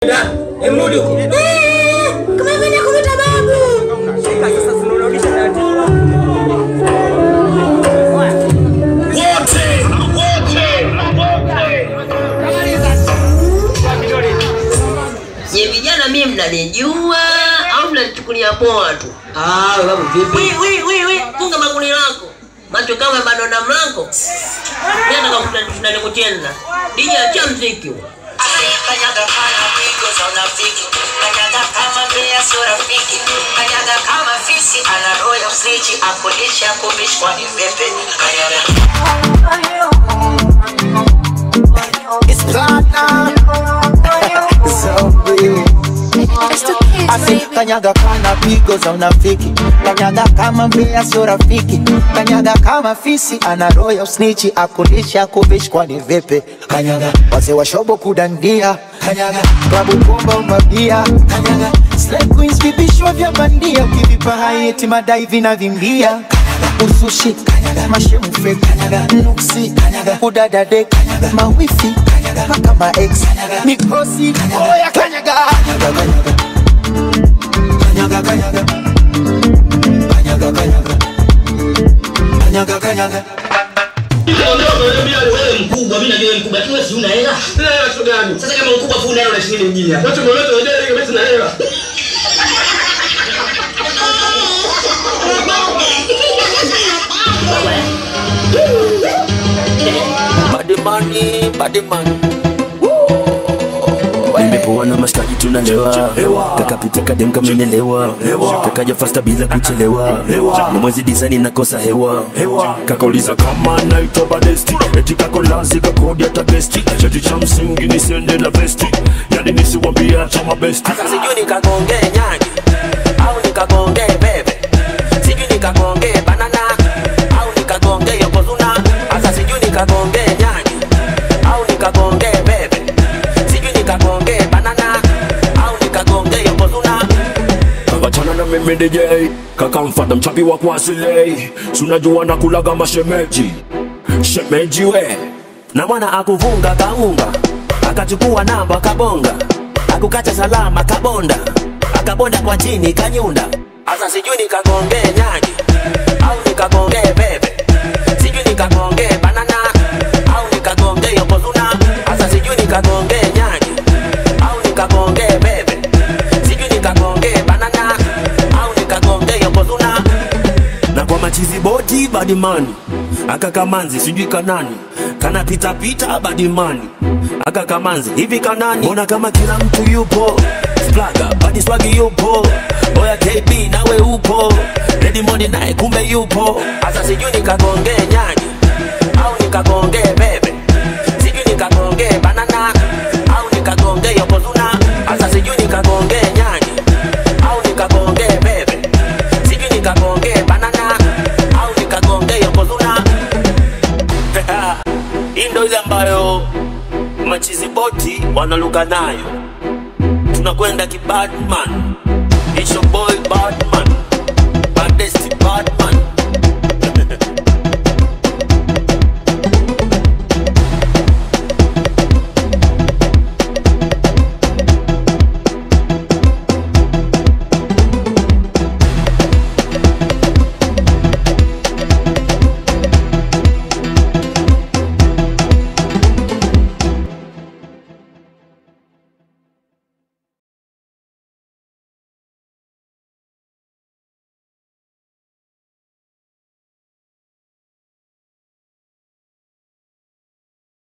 Emrudi huko. Kama vile kumwita babu. Shika sasa tunarudisha taratibu. Je, vijana mimi mnanijua au mnanichukulia poa tu? Ah, babu vipi? Wi wi wi wi, funga maguni lako. Macho kama bado na mlango. Mimi nataka tunani kucheza. DJ acha mziki huo. Kanyaga kama pigo za unafiki, kanyaga kama bea sio rafiki, kanyaga kama fisi ana roho ya usnichi, akulisha kubishwa ni pepe, kanyaga It's platinum. So big. Asi kanyaga kana pigo za unafiki, kanyaga kama mbea sio rafiki, kanyaga kama fisi ana roho ya usnichi, akulisha kuvishwa ni vipi? Kanyaga wazee wa shobo kudandia, kanyaga klabu bomba umabia, kanyaga slay queens vibishwa vya bandia, ukivipa hayeti madai vinavimbia, kanyaga usushi, kanyaga mashemu fake, kanyaga nuksi, kanyaga udadade, kanyaga mawifi, kanyaga mpaka ma ex, kanyaga mikosi, oya kanyaga, kanyaga, kanyaga. Kanyaga, kanyaga. Kanyaga, kanyaga. Kanyaga, kanyaga. Wewe mkubwa, mimi najua wewe mkubwa, lakini wewe si una hela. Sasa kama mkubwa fu una hela unaishi nini mjini hapa? Body money, body money. Nimepoa na mashikaji tunalewa kakapita kadem kamenelewa kakaja fasta bila kuchelewa na mwezi disani nakosa hewa kakauliza kama naitwa badesti eti kakolazi kakodi hata besti cheti cha msingi nisiende na vesti yani nisiwambia cha mabesti Sasa sijui nikagongee nyanya au nikagongee bebe, sijui nikagongee banana au nikagongee yokozuna. Sasa sijui nikagongee nyanya au nikagongee bebe, sijui nikagongee banana au nikagongee yokozuna. wachana na mimi DJ kakamfata mchapi wa kuasilei sunajua na kulaga mashemeji shemeji we na mwana akuvunga kaunga akachukua namba kabonga akukacha salama kabonda akabonda kwa chini kanyunda asa sijui nikagongee nyagi au nikagongee bebe sijui nikagongee banana au nikagongee yokozuna asa sijui nikagongee nyagi au nikagongee bebe sijui nikagongee banana au nikagongee yokozuna na kwa machizi boti badimani akakamanzi sijui kanani kanapitapita badimani akakamanzi hivi kanani mbona kama kila mtu yupo splaga badiswagi yupo oya kb nawe upo redimoni naye kumbe yupo Asa sijui nikagongee nyagi au nikagongee bebe, sijui nikagongee banana au nikagongee yokozuna. Asa sijui nikagongee nyagi au nikagongee bebe, sijui nikagongee banana au nikagongee yokozuna. hii ndo ile ambayo machizi boti wanaluka nayo tunakwenda kibadman It's your boy bad